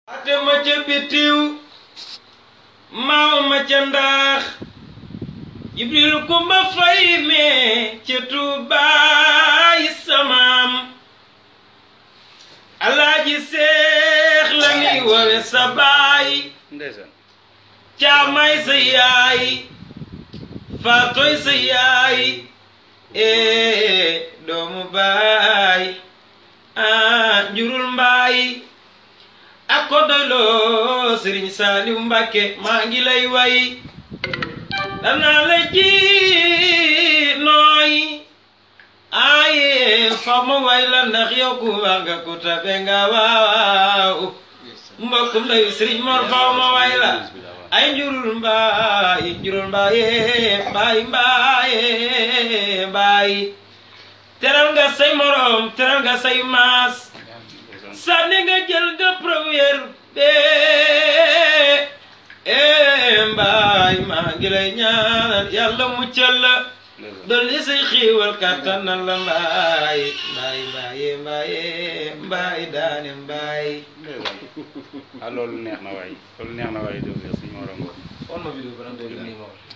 ate ma ca bitiw maaw ma ca ndaax jibril kumba fay mee ca tuubaay samaam alaaji seex la ni wowe sa baay ndeysaan caamay sa yaay faatoy sa yaay ee doomu baay ah njurul mbaay ak ko doyloo sëriñ saaliw mbàkke maa ngi lay way danaa la ji nooy aaye fa ma way la ndax yow ku wax nga ku tabe nga waaw mbokkum ndayu sëriñ mor fa ma way la ay njurul mbaay njurul mbaaye mbaay mbaaye mbaay teral nga say morom teral nga say maas sànni nga jël nga première bee ee mbaay maa ngi lay ñaanal yàlla muccal la dolli say xiiwal kàttanal la mbaay mbaay mbaaye mbaaye mbaay daane mbaay ah loolu neex na waay loolu neex na waay dégg nga suñu morom on ma vidéo ba nag doo gis nii moom